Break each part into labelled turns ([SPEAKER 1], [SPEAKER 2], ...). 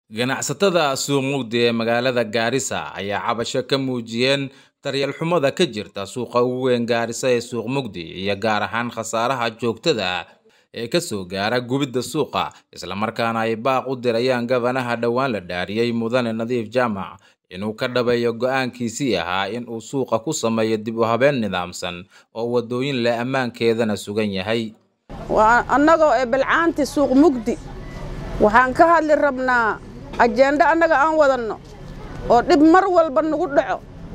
[SPEAKER 1] Ganacsatada suuq mugdi ee magaalada Gaarisa ayaa cabasho ka muujiyeen daryeel xumada ka jirta suuqa ugu weyn Gaarisa ee suuq mugdi iyo gaar ahaan khasaaraha joogtada ah ee ka soo gaara gubidda suuqa isla markaana ay baaq u dirayaan gabanaha dhowaan la dhaariyay mudane nadiif jaamac inuu ka dhabeeyo go'aankiisii ahaa in uu suuqa ku sameeyo dib u habeen nidaamsan oo wadooyin leh ammaankeedana sugan yahay
[SPEAKER 2] annagoo ee bilcaanti suuq mugdi waxaan ka hadli rabnaa ajende annaga aan wadanno oo dhib mar walba nagu dhaco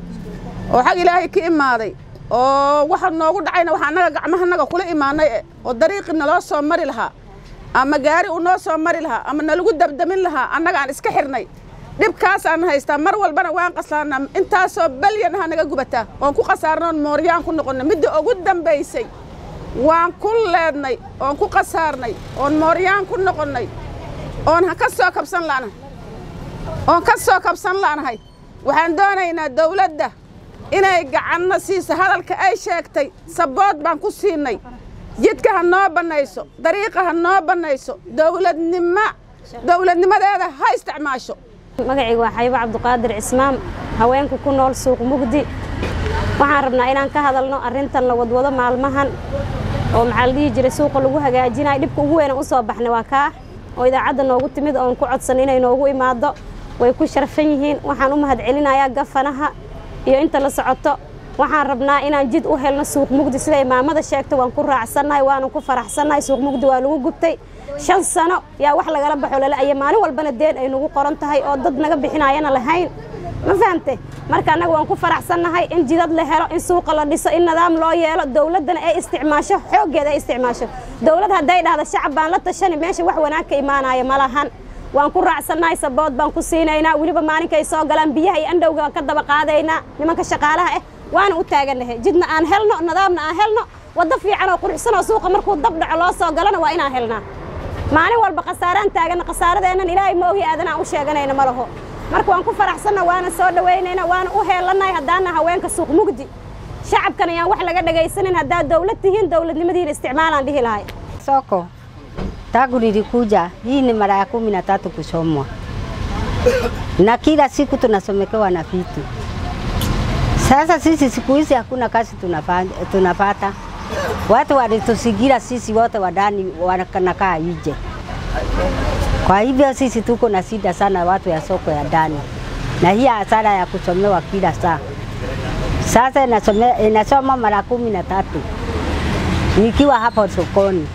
[SPEAKER 2] oo xag ilaahay ka imaaday oo waxa noogu dhacayna waxa annaga gacmahanaga kula imaanay eh oo dariiqii naloo soo mari lahaa ama gaari uu noo soo mari lahaa ama nalagu dabdamin lahaa annaga aan iska xidhnay dhibkaasaan haystaa mar walbana waan qasaarnaa intaasoo balyan aha naga gubataa oon ku khasaarnoon mooryaan ku noqonnay midda ugu dambaysay waan ku leednay oon ku khasaarnay oon mooryaan ku noqonnay oon ka soo kabsan la'nahay oon ka soo kabsan la'nahay waxaan doonaynaa dawladda inay gacanna siiso hadalka ay sheegtay sabood baan ku siinay jidka ha noo bannayso dariiqa ha noo bannayso dawladnimo dawladnimadeeda ha isticmaasho
[SPEAKER 3] magacayga waa xaybo cabduqaadir cismaan haweenku ku nool suuq mugdi waxaan rabnaa inaan ka hadalno arrintan la wadwado maalmahan oo maxaa la dhihi jiray suuqa lagu hagaajinayo dhibka ugu weynan u soo baxnay waa kaa oo idaacadda noogu timid oon ku codsan inay noogu imaado way ku sharfan yihiin waxaan u mahadcelinayaa gafanaha iyo inta la socoto waxaan rabnaa inaan jid u helno suuq mugdi sida imaamada sheegtay waan ku raacsannahay waanan ku faraxsannahay suuq mugdi waa lagu gubtay shan sano yaa wax lagala baxo lala'aya maalin walbana deen ay nagu qoran tahay oo dad naga bixinaayana lahayn ma fahamte marka annaga waan ku faraxsannahay in jidad la helo in suuqa la dhiso in nidaam loo yeelo dawladdana ay isticmaasho xooggeeda ay isticmaasho dawlad hadday dhahda shacab baan la tashani meesha wax wanaag ka imaanaya ma lahan waan ku raacsannahay sabood baan ku siinaynaa weliba maalinka ay soo galaan biyaha iyo andhowga waan ka daba qaadaynaa nimanka shaqaalaha ah waana u taagannahay jidna aan helno nidaamna aan helno waddo fiican oo quruxsan oo suuqa markuu dab dhaco loo soo galana waa inaan helnaa maalin walba khasaaraan taaganna khasaaradeennan ilaahay ma ogi aadanaan u sheeganayna ma laho marka waan ku faraxsanna waana soo dhowaynayna waana u heelannahay haddaana haweenka suuq mugdi shacabkan ayaan wax laga dhagaysanin haddaad dawlad tihiin dawladnimadiina isticmaalaan dhihi lahay
[SPEAKER 4] soko tangu nilikuja hii ni mara ya kumi na tatu kusomwa na kila siku tunasomekewa na vitu. Sasa sisi siku hizi hakuna kazi tunapata, watu walitusigira sisi wote wadani wanakaa nje. Kwa hivyo sisi tuko na shida sana, watu ya soko ya ndani, na hii hasara ya kusomewa kila saa. Sasa inasome, inasoma mara kumi na tatu nikiwa hapo sokoni.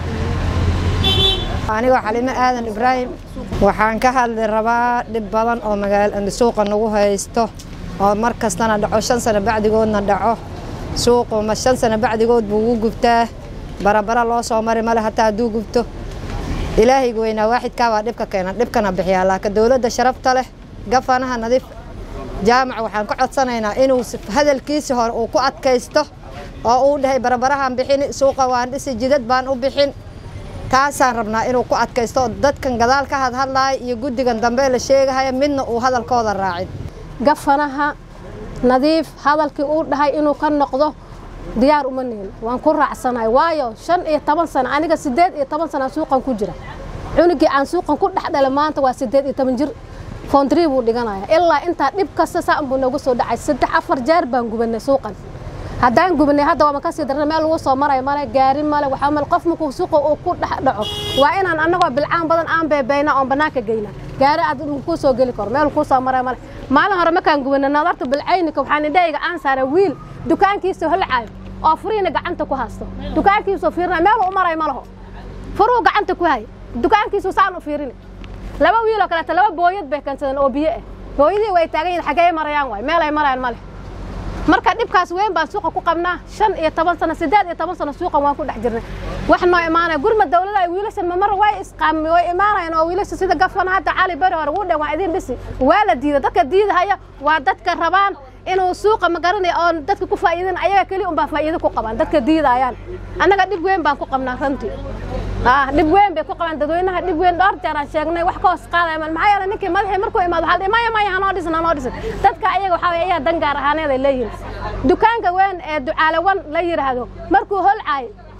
[SPEAKER 5] anigoo xalimo aadan ibraahim waxaan ka hadli rabaa dhib badan oo suuqa nagu haysto oo mar kastana dhaco shan sano bacdigoodna dhaco suuqu ma shan sano bacdigood buu ugu gubtaa barabara loo soo mari male hataa hadduu gubto ilaahayga weynaa waaxidkaa waa dhibka keena dhibkana bixiyaa laakiin dowladda sharafta leh gafanaha nadiif jaamac waxaan ka codsanaynaa inuu hadalkiisi hore uu ku adkaysto oo uu dhahay barabarahaan bixin suuqa waan dhisi jidad baan u bixin taasaan rabnaa inuu ku adkaysto dadkan gadaal ka hadhadlaaya iyo guddigan dambe la sheegahaya midna uu hadalkooda raacin
[SPEAKER 6] gafanaha nadiif hadalkii uu dhahay inuu ka noqdo diyaar uma nihin waan ku raacsanahay waayo shan iyo toban sano aniga siddeed iyo toban sana suuqan ku jira cunugii aan suuqan ku dhex dhalay maanta waa siddeed iyo toban jir foondrii buu dhiganaya ilaa intaa dhib kasta saan buu noogu soo dhacay saddex afar jeer baan gubanay suuqan haddaan gubnay hadda waama kasii darna meel lagu soo maray male gaari male waxaa male qof markuu suuqa uu ku dhex dhaco waa inaan annagoo bilcaan badan aan beebayna oon bannaanka geyna gaari aad kuu soo geli karo meel kuu soo maray male maalin hore markaan gubnay nadarta bilcaynika waxaan indhahayga aan saaray wiil dukaankiisa holcaayo oo furiina gacanta ku haysto dukaankiisuu fiirina meel u maray ma laho furuu gacanta ku hay dukaankiisu saan u fiirini laba wiiloo kaleeta laba booyad bay keensadeen oo biyo ah booyadii way taagan yihin xaggee marayaan waay meel ay marayaan male marka dhibkaas weyn baan suuqa ku qabnaa shan iyo toban sano siddeed iyo toban sano suuqan waan ku dhex jirnay wax noo imaanaya gurma dawlada ay wiilashan mamar way isqaami way imaanayaan oo wiilasha sida gafana hadda cali beri hore wuu dhan waa idiin dhisi waa la diida dadka diidahaya waa dadka rabaan inuu suuqa magaranaya oo dadka ku faa'iidin ayaga keli unbaa faa'iido ku qabaan dadka diidayaan annaga dhib weyn baan ku qabnaa runtii dhib weyn bay ku qabaan dadweynaha dhib weyn dhowr jeer aan sheegnay wax ka hoos qaadaya maxaa yeelay ninkii madaxii markuu imaado waxaa maya maya hanoo dhisan hanoo dhisan dadka ayaga waxaa ayaa dan gaar ahaaneed ay leeyihiin dukaanka weyn ee ducaalawan la yidhaahdo markuu holcaay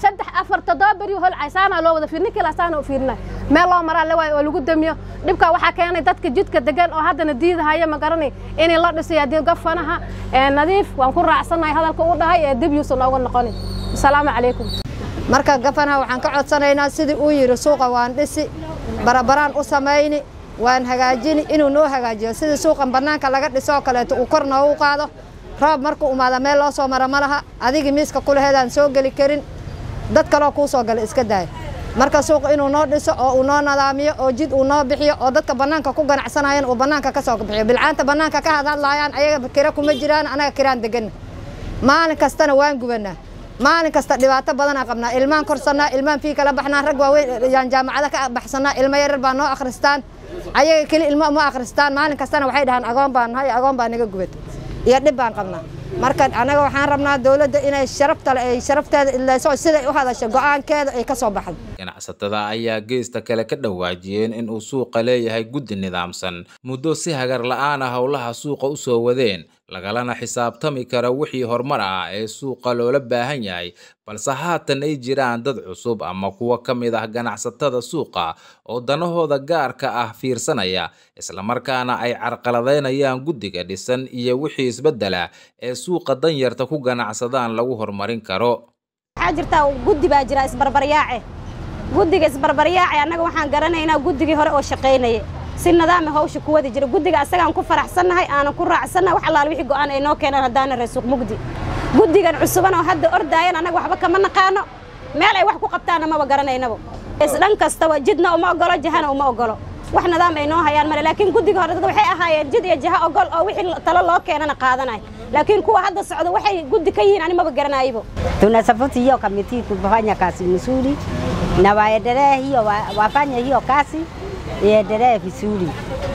[SPEAKER 6] saddex afar toddoba beri holcay saana loo wada fiir ninkii saana u fiirinay meel loo maraa la waayo oo lagu damiyo dhibka waxaa keenay dadka jidka degan oo haddana diidahaya ma garanay inay la dhisay haddii gafanaha nadiif waan ku raacsanahay hadalka u dhahay ee dib yuusan nooga noqonin asalaamu calaykum
[SPEAKER 5] marka gafanaha waxaan ka codsanaynaa sidii uu yidhi suuqa waan dhisi barabaraan u samayni waan hagaajini inuu noo hagaajiyo sidii suuqan bannaanka laga dhiso oo kaleeto uu kor noogu qaado roob markuu imaada meel loo soo mara ma laha adigii miiska kulaheedaan soo geli karin dad kaloo kuu soo gala iska daaya marka suuqa inuu noo dhiso oo uu noo nadaamiyo oo jid uu noo bixiyo oo dadka bannaanka ku ganacsanayaan uu bannaanka ka soo bixiyo bilcaanta bannaanka ka hadhadlaayaan ayaga kira kuma jiraan anaga kiraan deganna maalin kastana waan gubanaa maalin kasta dhibaato badanaa qabnaa ilmaan korsannaa ilmaan fii kala baxnaa rag waaweyn yaan jaamacada ka baxsannaa ilmo yaryar baa noo akhristaan ayaga keli ilmo ma akhristaan maalin kastana waxay dhahaan agoon baan nahay agoon baa naga gubata iyo dhib baan qabnaa marka anaga waxaan rabnaa dowladda inay sharaftale ay sharafteeda idlayso siday u hadasho go'aankeeda ay ka soo baxdo
[SPEAKER 1] ganacsatada ayaa geesta kale ka dhawaajiyeen in uu suuqa leeyahay guddi nidaamsan muddo si hagar la'aan ah howlaha suuqa u soo wadeen lagalana xisaabtami kara wixii horumar ah ee suuqa loola baahan yahay balse haatan ay jiraan dad cusub ama kuwa ka mid ah ganacsatada suuqa oo danahooda gaarka ah fiirsanaya islamarkaana ay carqaladaynayaan guddiga dhisan iyo wixii isbeddela ee suuqa danyarta ku ganacsadaan lagu horumarin karo
[SPEAKER 3] waxaa jirtaa guddi baa jira isbarbaryaace guddiga isbarbaryaace annaga waxaan garanaynaa guddigii hore oo shaqaynaya si nidaami hawsha ku wadi jira guddiga asagaan ku faraxsannahay aanan ku raacsannahay wax allaal wixii go'aan ay noo keenaan haddaana reesuuq mugdi guddigan cusuban oo hadda ordaayan annaga waxba kama naqaano meel ay wax ku qabtaanna maba garanaynaba isdhan kastaba jidna uma ogolo jahana uma ogolo wax nidaam ay noo hayaan male laakiin guddiga hore dad waxay ahaayeen jid iyo jaha ogol oo wixii talo loo keenana qaadanay laakiin kuwa hadda socda waxay guddi ka yihiin ani maba garanaybo
[SPEAKER 4] Tunasapoti hiyo kamiti kufanya kazi mzuri na waendelee hiyo wa- wafanye hiyo kazi iendelee vizuri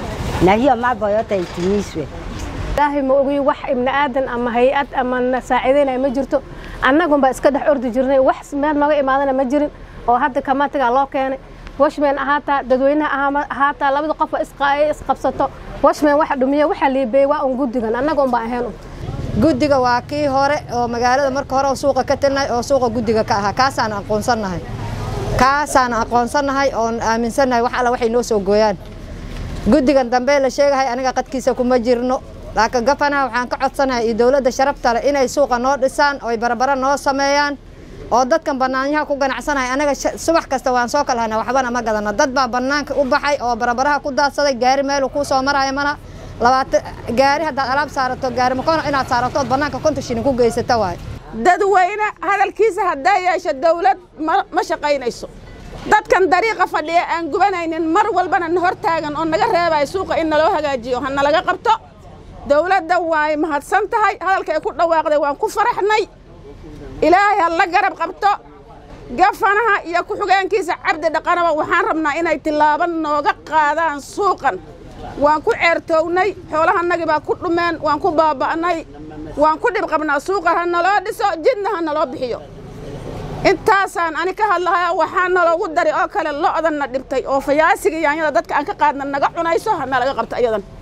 [SPEAKER 4] na hiyo mambo yote itimizwe.
[SPEAKER 6] ilaahay ma ogi wax ibni aadan ama hay-ad ama na saaciidaynaya ma jirto annagunbaa iska dhex ordi jirnay wax meel nooga imaadana ma jirin oo hadda kamatigaa loo keenay washman ahaataa dadweynaha ahaama- ahaataa labada qof oo isqa- isqabsato washman waxa dhumiya waxa liibeeyey waa un guddigan annaga unbaa ahayn un
[SPEAKER 5] guddiga waa kii hore oo magaalada marka hore oo suuqa ka tilnay oo suuqa guddiga ka ahaa kaasaan aqoonsannahay kaasaan aqoonsannahay oon aaminsannahay wax alla waxay noo soo gooyaan guddigan dambe la sheegahay aniga qadkiisa kuma jirno laakiin gafanaha waxaan ka codsanahay iyo dowladda sharafta leh inay suuqa noo dhisaan oo ay barabara noo sameeyaan oo dadkan bannaanyaha ku ganacsanahay anaga sha- subax kasta waan soo kala hanaa waxbana ma gadano dad baa bannaanka u baxay oo barabaraha ku daadsaday gaari meelu kuu soo maraya mana labaatan gaari haddaad alaab saarato gaari makono inaad saarato ood bannaanka konton shilin ku geysata waaye
[SPEAKER 2] dadweyne hadalkiisa haddaa yeesho dawlad ma ma shaqaynayso dadkan dariiqa fadhiya aan gubanaynin mar walbana na hor taagan oo naga reebaya suuqa in naloo hagaajiyo ha nalaga qabto dawladda way mahadsan tahay hadalka ay ku dhawaaqday waan ku faraxnay ilaahay ha la garab qabto gafanaha iyo ku-xigeenkiisa cabdi dhaqanaba waxaan rabnaa inay tillaabo nooga qaadaan suuqan waan ku ceertoownay xoolahanagii baa ku dhumeen waan ku baaba'nay waan ku dhib qabnaa suuqa ha naloo dhiso jidna ha naloo bixiyo intaasaan ani ka hadlahaya waxaa naloogu dari oo kale lo'dan na dhibtay oo fayaasiga yaanyada dadka aan ka qaadna naga cunayso ha nalaga qabto iyadan